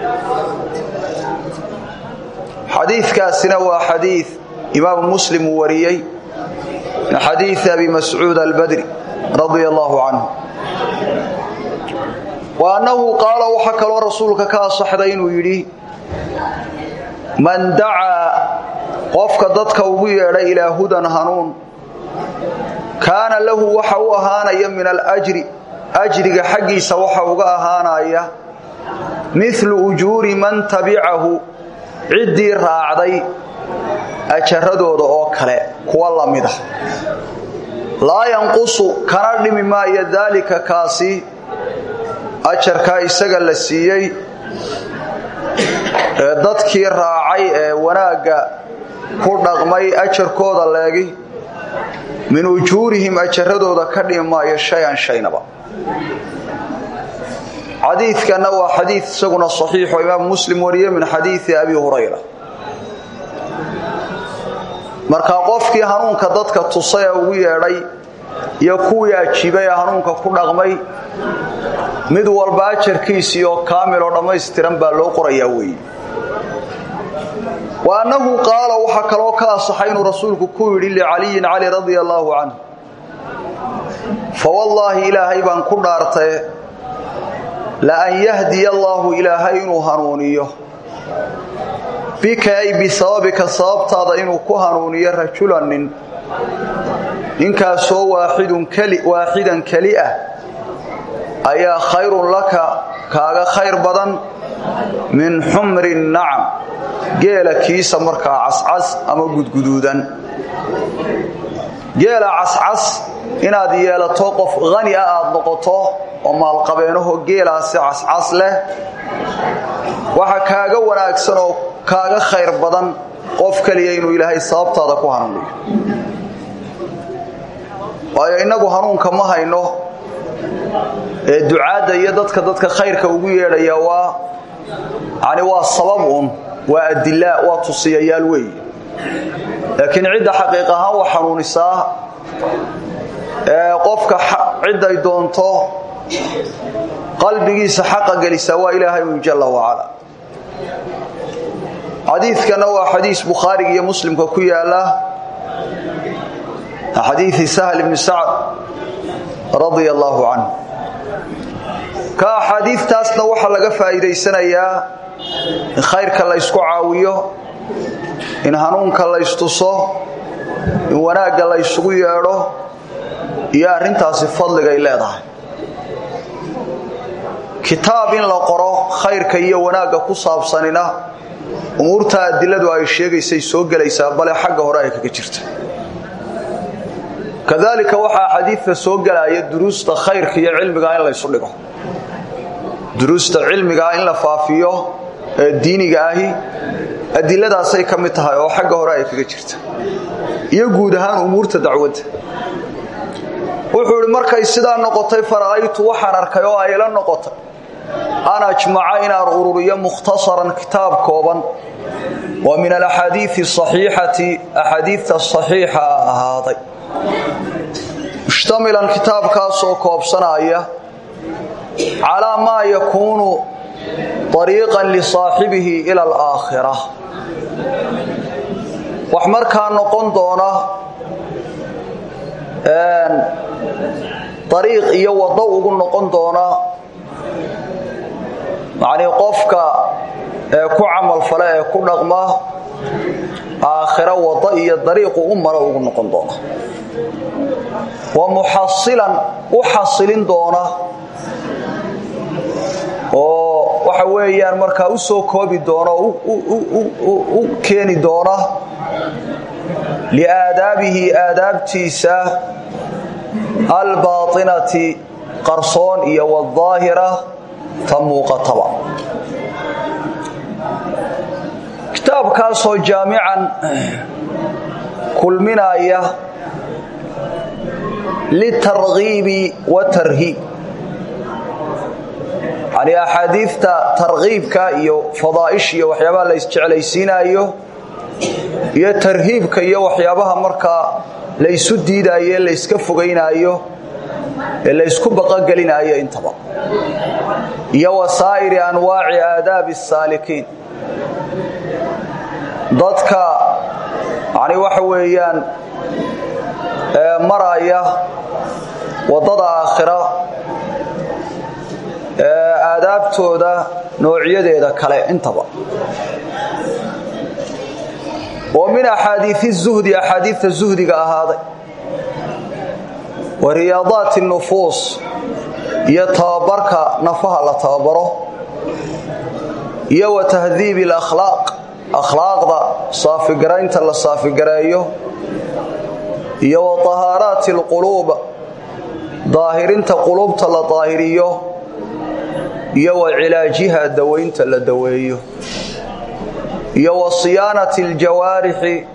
xadiikaasina waa xadii imaamu muslim uu wariyey min xadiii abi mascuud albadri radia allaahu canhu wa annahu qaala waxaa kaloo rasuulka ka asaxday inuu yidhi man dacaa qofka dadka ugu yeedhay ilaa hudan hanuun kaana lahu waxa u ahaanaya min alajri ajriga xaggiisa waxa uga ahaanaya milu ujuuri man tabicahu ciddii raacday ajaradooda oo kale kuwa la mid ah laa yanqusu kana dhimi maayo daalika kaasi ajarkaa isaga la siiyey ee dadkii raacay ee wanaagga ku dhaqmay ajarkooda leegi min ujuurihim ajaradooda ka dhimi maayo shay-an shaynaba xadiidkanna waa xadiid isaguna saxiixo imaam muslim wariye min xadiidi abi hurayra markaa qofkii hanuunka dadka tusay ee ugu yeedhay iyo kuwii ajiibay ee hanuunka ku dhaqmay mid walba ajarkiisii oo kaamil oo dhammaystiran baa loo qorayaa weeye wa annahu qaala waxaa kaloo ka asaxay inuu rasuulku ku yidhi licaliyin cali radia allaahu canhu fa wallaahi ilaahay baan ku dhaartee la an yahdiya allaahu ilaahay inuu hanuuniyo bika ay bisababika sababtaada inuu ku hanuuniyo rajulan nin ninkaasoo waaxidan keli ah ayaa khayrun laka kaaga khayr badan min xumri nacam geela kiisa markaa cascas ama gudguduudan geela cascas inaad yeelato qof hani ah aad noqoto oo maalqabeenaho geelaasi cascas leh waxa kaaga wanaagsan oo kaaga khayr badan qof keliya inuu ilaahay sababtaada ku hanuuniyo waayo innagu hanuunka ma hayno ee ducaadda iyo dadka dadka khayrka ugu yeedhaya waa yani waa sabab un waa adilaa waa tusiyayaal weeye laakiin cidda xaqiiq ahaan wax hanuunisaa ee qofka cidday doonto qalbigiisa xaqa gelisaa waa ilaahay un jalla wacala xadiidkana waa xadiis bukhaariga iyo muslimka ku yaala xadiidi sahl ibni sacd radia allaahu canhu ka axaadiidtaasna waxaa laga faa'iidaysanayaa in khayrka la ysku caawiyo in hanuunka la ystuso in wanaagga la ysugu yeedho iyo arrintaasi fadligay leedahay kitaab in la qoro khayrka iyo wanaagga ku saabsanina umuurta adiladu ay sheegaysay soo gelaysaa bale xagga hore ay kaga jirta kadaalika waxaa xadiidka soo gelaya duruusta khayrka iyo cilmiga in laysu dhigo duruusta cilmigaa in la faafiyo ee diiniga ahi adiladaasay ka mid tahay oo xagga hore ay kaga jirta iyo guud ahaan umuurta dacwadda wuxuu idhi markay sidaa noqotay fara'aytu waxaan arkay oo ayla noqotay an ajmaca inaan ururiyo mukhtasaran kitaab kooban oo min alaxaadiii asaxiixati axaadiidta saxiixa ahaaday mushtamilan kitaabkaasoo koobsanaya calaa maa yakuunu ariiqan lisaaxibihi ila alaakhira wax markaa noqon doona ariiq iyo waddo ugu noqon doona macnii qofka ee ku camalfale ee ku dhaqma aakhiro waddo iyo dariiqu u maro ugu noqon doona wa muxasilan u xasilin doona oo waxa weeyaan markaa u soo koobi doona u keeni doona liaadaabihi aadaabtiisa albaainati qarsoon iyo wadaahira ta muuqataba kitaabkaasoo jaamican kulminaya litarghiibi watarhiib yani axaadiidta tarkiibka iyo fadaa'ish iyo waxyaabaha la isjeclaysiinaayo iyo tarhiibka iyo waxyaabaha markaa laysu diidaayo ee layska fogaynaayo ee laysku baqogelinaayo intaba iyo wasaa'iri anwaaci aadaabi asaalikiin dadka yani waxa weeyaan maraya waddada aakhira aadaabtooda noocyadeeda kale intaba oo min axaadiii zuhdi axaadiidta zuhdiga ahaaday wa riyaadaati nufuus iyo tababarka nafaha la tababaro iyo wa tahdiibi alakhlaaq akhlaaqda saafigaraynta la saafigareeyo iyo wa tahaaraati alquluub daahirinta quluubta la daahiriyo iyo wa cilaajiha dawaynta la daweeyo iyo wa siyaanati aljawaarixi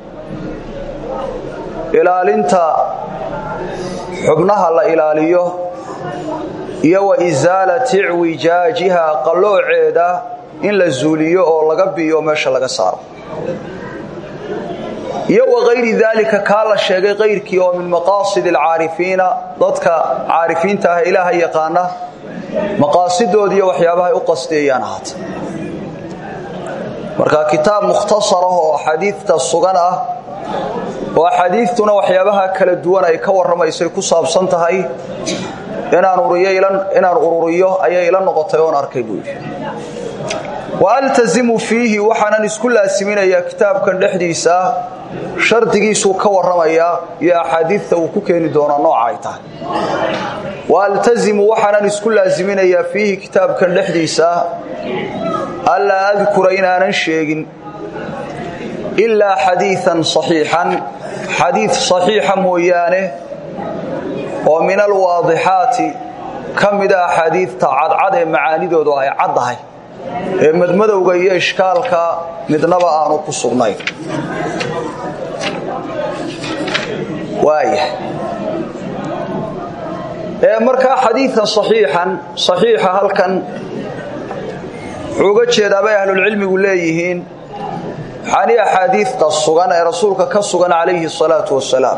ilaalinta xubnaha la ilaaliyo iyo wa isaalati icwijaajiha qallooceeda in la zuuliyo oo laga biyo meesha laga saaro iyo wa kayri daalika kaa la sheegay kayrkii oo min maqaasid alcaarifiina dadka caarifiinta ah ilaaha yaqaana maqaasidood iyo waxyaabahay u qasteeyaan ahaata marka kitaab mukhtasar ah oo axaadiidta sugan ah oo axaadiidtuna waxyaabaha kala duwan ay ka warramaysay ku saabsan tahay inaan ururiyo ayay ila noqotay oon arkay buu yidhi wa altazimu fiihi waxaanan isku laasiminayaa kitaabkan dhexdiisa shardigiisuu ka warramayaa iyo axaadiidta uu ku keeni doonaa nooca ay tahay wa altazimu waxaanan isku laasiminayaa fiihi kitaabkan dhexdiisa allaa adkura inaanan sheegin ilaa xadiian saxiixan xadiid saxiixa mooyaane oo min alwaadixaati ka mida axaadiidta cadcad ee macaanidoodu ay caddahay ee madmadowga iyo ishkaalka midnaba aanu ku sugnayn waaya ee markaa xadiian saxiixan saxiixa halkan wuxuu uga jeedaa bay ahlulcilmigu leeyihiin waxaani axaadiidta sugan ee rasuulka ka sugan calayhi salaatu wasalaam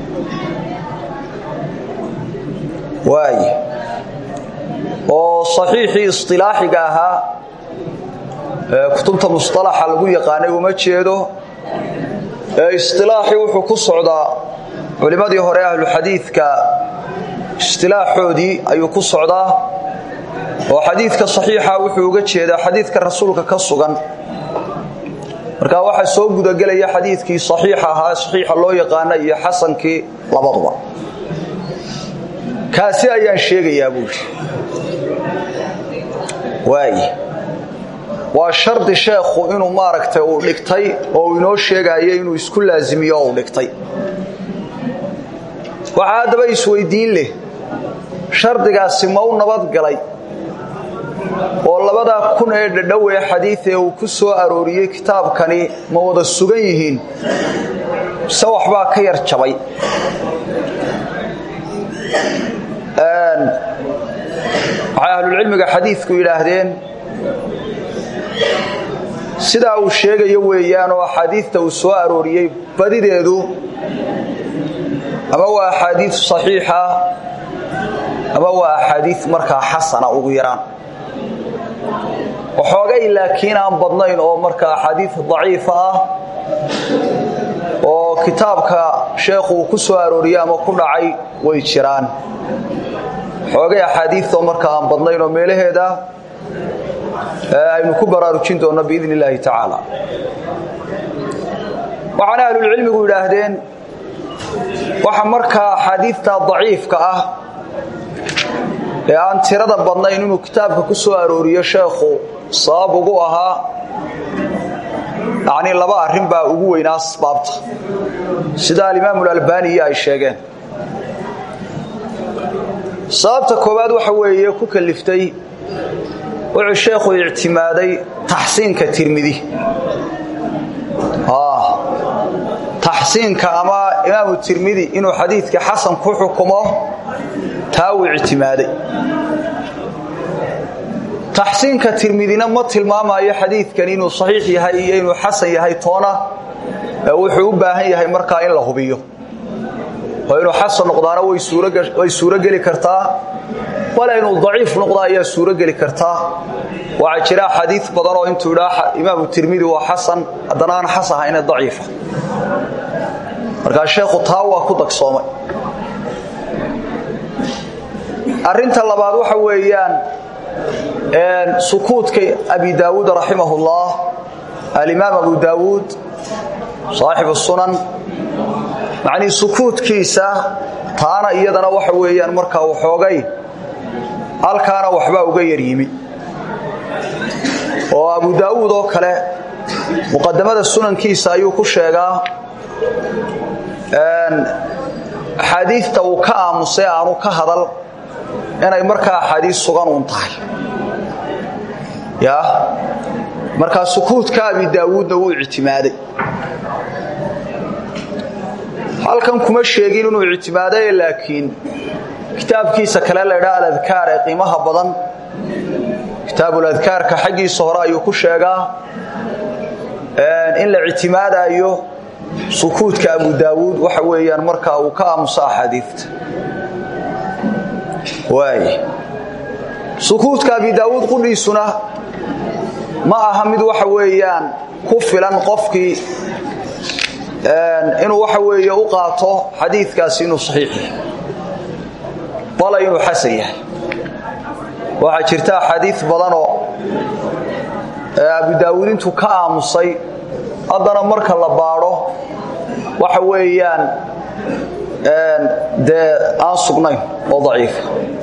waaye oo saxiixii isطilaaxiga ahaa ee kutubta musطalaxa lagu yaqaanay uma jeedo ee isilaaxii wuxuu ku socdaa culimmadii hore ahluxadiidka istilaaxoodii ayuu ku socdaa oo xadiidka saxiixa wuxuu uga jeedaa xadiidka rasuulka ka sugan markaa waxaa soo gudagelaya xadiidkii saxiixa ahaa saxiixa loo yaqaana iyo xasankii labaduba kaasi ayaan sheegayaa buuri waaye waa shardi sheekhu inuu maaragtay uu dhigtay oo uu inoo sheegaayo inuu isku laasimiyo oo uu dhigtay waxaa haddaba isweydiin leh shardigaasi ma u nabadgalay oo labadaa kun ee dhadhow ee xadiid ee uu ku soo arooriyey kitaabkani ma wada sugan yihiin mise waxbaa ka yar jabay waxay ahlulcilmiga xadiidku yidhaahdeen sidaa uu sheegayo weeyaan oo axaadiidta uu soo arooriyey badideedu ama waa axaadiid saxiixa ama waa axaadiid markaa xasana ugu yaraan waxoogay laakiin aan badnayn oo marka axaadiid daciifa ah oo kitaabka sheekhu uu ku soo arooriyey ama ku dhacay way jiraan xoogay axaadiioo marka aan badnayn oo meelaheeda aynu ku baraarujin doonno biidn illaahi tacaala waxaana ahlulcilmigu yidhaahdeen waxa markaa axaadiidta daciifka ah ee aan tirada badnayn inuu kitaabka ku soo arooriyo sheekhu sabab ugu ahaa yacnii laba arrin baa ugu weynaa asbaabta sida alimaamu alalbaniya ay sheegeen sababta koowaad waxa weeye ku kaliftay wuxuu sheekhu ictimaaday taxsiinka tirmidi taxsiinka ama imaamu tirmidi inuu xadiidka xasan ku xukumo taa uu ictimaaday taxsiinka tirmidina ma tilmaamayo xadiidkan inuu saxiix yahay iyo inuu xasan yahay toona wuxuu u baahan yahay markaa in la hubiyo oo inuu xasan noqdaana way suurogeli kartaa wala inuu daciif noqda ayaa suurogeli kartaa waxaa jira xadiid badan oo intuu idhaa imaamu tirmidi waa xasan haddana aan xas ahayne daciifa markaa sheekhu taa waa ku dagsoomay arrinta labaad waxa weeyaan sukuudka abi daawuud raximahullah alimaam abu daawuud saaxibu sunan macnii sukuudkiisa taana iyadana waxa weeyaan markaa waxoogay halkaana waxbaa uga yaryimi oo abu daawuud oo kale muqadamada sunankiisa ayuu ku sheegaa axaadiidta uu ka aamusay aanu ka hadal inay markaa axaadiis sugan uun tahay ya markaa sukuudka abi daawuudna wuu ictimaaday halkan kuma sheegin inuu ictimaaday laakiin kitaabkiisa kale laydhaa aladkaar ee qiimaha badan kitaabuladkaarka xaggiisa hore ayuu ku sheegaa in la ictimaadayo sukuudka abu daawuud waxa weeyaan markaa uu ka aamuso axaadiidta waay sukuudka abi daawuud qudhiisuna ma aha mid waxa weeyaan ku filan qofkii inuu waxa weeye u qaato xadiidkaasi inuu saxiix yahay bala inuu xasan yahay waxaa jirta axaadiid badanoo abu daawuud intuu ka aamusay haddana marka la baadho waxa weeyaan dee aan sugnayn oo daciifa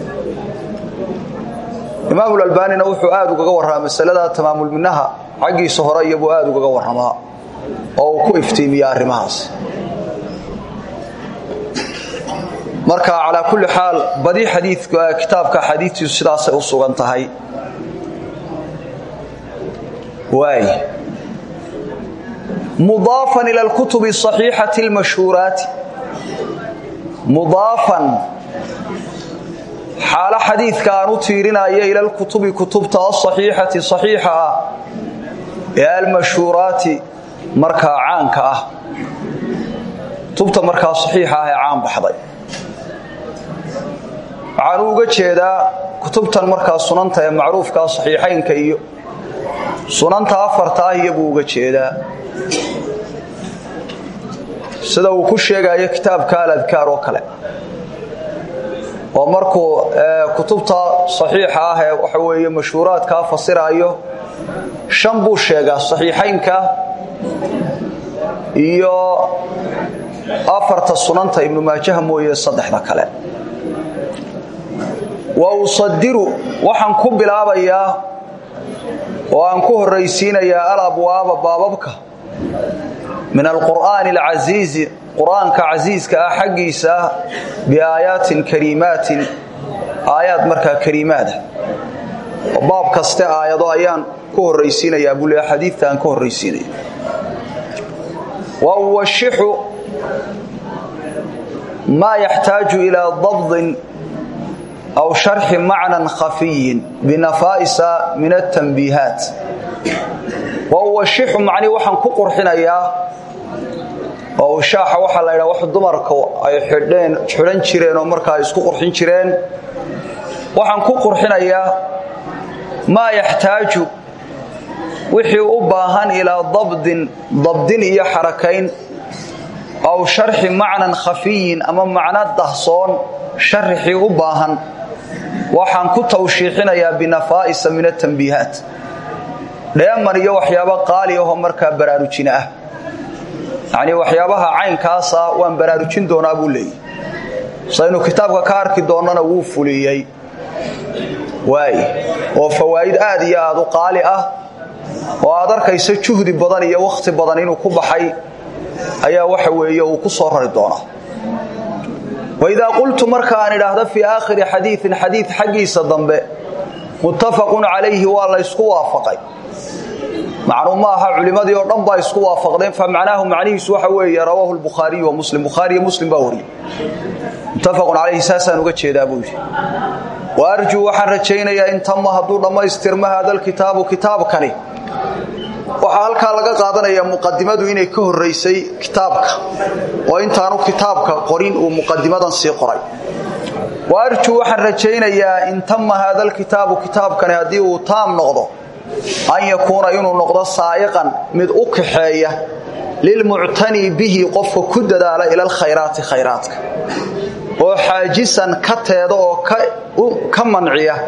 imaamulalbaanina wuxuu aad ugaga warramaa masalada tamaamulminaha xaggiisa hore iyabuu aad ugaga warramaa oo uu ku iftiimiya arrimahaas marka calaa kulli xaal badi xadiidka kitaabka xadiidtiisu sidaasay u sugan tahay waay mudaafan ila alkutubi asaxiixati almashhuuraati mudaafan xaalo xadiidka aan u tiirinaya ila alkutubi kutubta asaxiixati saxiixa ah ee almashhuuraati markaa caanka ah kutubta markaa saxiixa ah ee caan baxday waxaanu uga jeedaa kutubtan markaa sunanta ee macruufkaa saxiixaynka iyo sunanta afarta ah iyobuu uga jeedaa sida uu ku sheegayo kitaabka aladkaar oo kale oo markuu kutubta saxiixa ah ee waxa weeye mashhuuraadkaa fasiraayo shan buu sheegaa saxiixaynka iyo afarta sunanta ibnu maajaha mooye saddexda kale wa usadiru waxaan ku bilaabayaa oo aan ku horraysiinayaa alabwaaba baababka min alqur'aani alcasiizi qur'aanka casiiska ah xaggiisa biaayaatin kariimaatin aayaad markaa kariimaada oo baab kaste aayado ayaan ku horraysiinayaa buu leeya xadiidta aan ka horraysiinaya wa uwashixu maa yaxtaaju ilaa dabdin aw sharxi macnan khafiyin binafaa'isa min atanbiihaat wa uwashixu macnii waxaan ku qurxinayaa oo ushaaxa waxaa la ydhaha wax dumarka ay xidheen xidhan jireen oo markaa isku qurxin jireen waxaan ku qurxinayaa maa yaxtaaju wixii u baahan ilaa dabdin dabdin iyo xarakayn aw sharxi macnan khafiyin ama macno dahsoon sharxii u baahan waxaan ku tawshiixinayaa binafaa'isa min atanbiihaat dheeman iyo waxyaabo qaali ahoo markaa baraarujina ah yacnii waxyaabaha caynkaasa waan baraarujin doonaa buu leeyay saynu kitaabka ka arki doonnana wuu fuliyey waay oo fawaa'id aad iyo aad u qaali ah oo aad arkayso juhdi badan iyo wakhti badan inuu ku baxay ayaa waxa weeye uu ku soo rari doonaa waidaa qultu marka aan idhaahdo fii aakhiri xadiiin xadiid xaggiisa dambe muttafaqun calayhi waa la ysku waafaqay macnuu ma aha culimmadii oo dhan baa isku waafaqdeen fa macnaahu macnihiisu waxa weeye rawaahu lbukhaariyu wa muslim bukhaariyo muslim baa wariyey muttafaqun calayhi saasaan uga jeedaa buu yidhi wa arjuu waxaan rajaynayaa in tama hadduu dhammaystirma haada lkitaabu kitaabkani waxaa halkaa laga qaadanayaa muqadimadu inay ka horraysay kitaabka oo intaanu kitaabka qorin uu muqadimadan sii qoray wa arjuu waxaan rajaynayaa in tama haada lkitaabu kitaabkani haddii uu taam noqdo an yakuuna inuu noqdo saa'iqan mid u kaxeeya lilmuctanii bihi qofka ku dadaala ila alkhayraati khayraadka oo xaajisan ka teeda oo ka manciya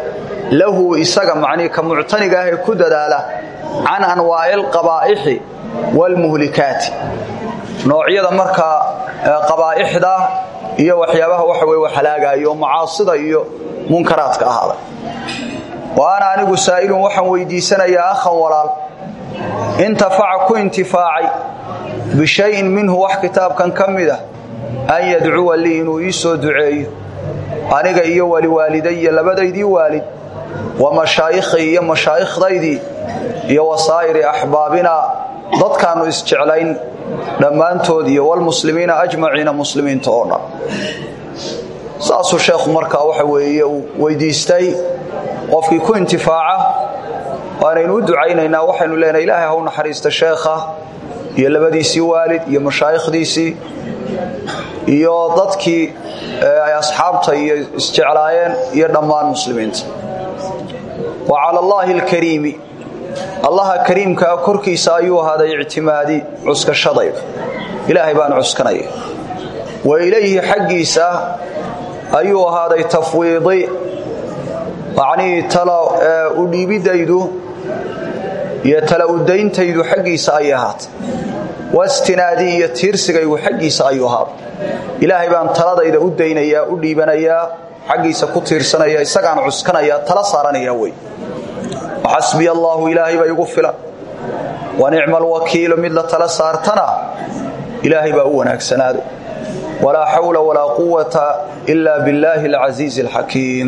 lahu isaga macnii ka muctaniga ah ee ku dadaala can anwaaci alqabaa'ixi waalmuhlikaati noocyada markaa qabaa'ixda iyo waxyaabaha waxa weye halaagaayo oo macaasida iyo munkaraadka ahaaday wa ana anigu saa'ilun waxaan weydiisanayaa akhan walaal intafaca ku intifaacay bishayin minhu wax kitaabkan ka mid ah an yadcuwa lii inuu ii soo duceeyo aniga iyo waliwaalidaya labadaydii waalid wa mashaayikhii iyo mashaayikhdaydii iyo wasaa'iri axbaabina dadkaannu isjeclayn dhammaantood iyo walmuslimiina ajmaciina muslimiinta oo dhan saasuu sheekhu markaa waxa weeye uu weydiistay qofkii ku intifaaca waanaynu u ducaynaynaa waxaynu leenahay ilaahay ha u naxariista sheekha iyo labadiisii waalid iyo mashaayikhdiisii iyo dadkii ay asxaabta iyo isjeclaayeen iyo dhammaan muslimiinta wa cala allaahi alkariimi allaha kariimkaa korkiisa ayuu ahaaday ictimaadi cuskashadayda ilaahay baan cuskanaya wa ilayhi xaggiisa ayuu ahaaday tafwiidi macnihii tala u dhiibidaydu iyo tala udayntaydu xaggiisa ayay ahaatay wastinaadii iyo tiirsigaygu xaggiisa ayuu ahaaday ilaahay baan taladayda u daynayaa u dhiibanayaa xaggiisa ku tiirsanaya isagaan cuskanaya tala saaranaya wey waxasbiya allaahu ilaahay baa igu filan wa nicma alwakiilu mid la tala saartana ilaahay baa u wanaagsanaado walaa xawla walaa quwata ila billaahi alcasiizi alxakiim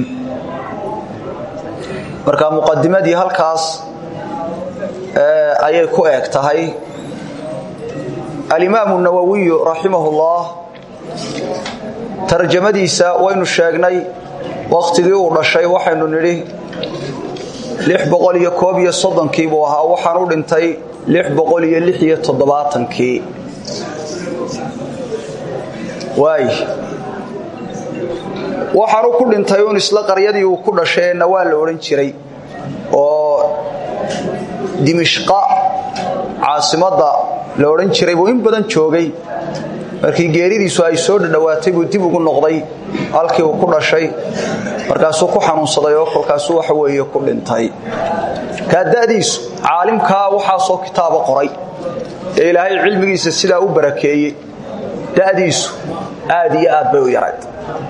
marka muqadimadii halkaas ayay ku eeg tahay alimaamu nawowiyu raximahullah tarjamadiisa waynu sheegnay wakhtigii uu dhashay waxaynu nidhi kii buu ahaa waxaan u dhintay kii waay waxaanu ku dhintay uun isla qaryadii uu ku dhashay ee nawaa la odhan jiray oo dimishqa caasimadda la odhan jiray buu in badan joogay markii geeridiisu ay soo dhadhowaatay buu dib ugu noqday halkii uu ku dhashay markaasuu ku xanuunsaday oo kolkaasuu waxa weeye ku dhintay kaa da'diisu caalimkaa waxaasoo kitaaba qoray ee ilaahay cilmigiisa sidaa u barakeeyey da'diisu aad iyo aad bay u yarayd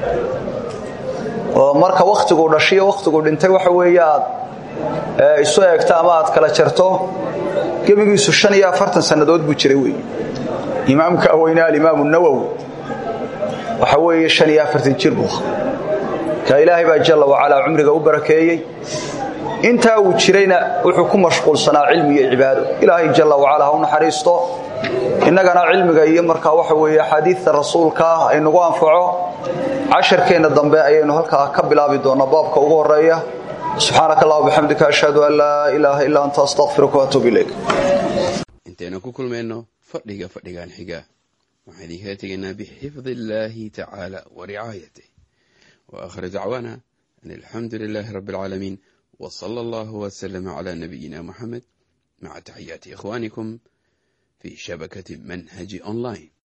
oo marka wakhtiguu dhashiyo wakhtiguu dhintay waxa weeye aad isu eegto ama aad kala jarto gebigiisu shan iyo afartan sannadood buu jiray wey imaamka weyne alimaamu nawowi waxa weeye shan iyo afartan jir buu ka ilaahay baa jalla wacalaa cumriga u barakeeyey intaa uu jirayna wuxuu ku mashquulsanaa cilmi iyo cibaado ilaahay jalla wacalaa ha u naxariisto innagana cilmiga iyo markaa waxa weeye axaadiidta rasuulkaa aynugu anfaco casharkeenna dambe ayaynu halkaa ka bilaabi doonnaa baabka ugu horeeya subxaanaka allah bixamdika ashhadu an laa ilaaha illaa anta astaqfiruka waatuub ilayk intaynu ku kulmayno fadhiga fadhigan xiga waxaan idinkala tegaynaa bixifdi illaahi tacaala wa ricaayatih wa akhir dacwaana an alxamdu lilaahi rabbi alcaalamiin wa sala allahu wasalama calaa nabiyina muxamed maca taxiyaati ikhwaanikum fi shabakati manhaji online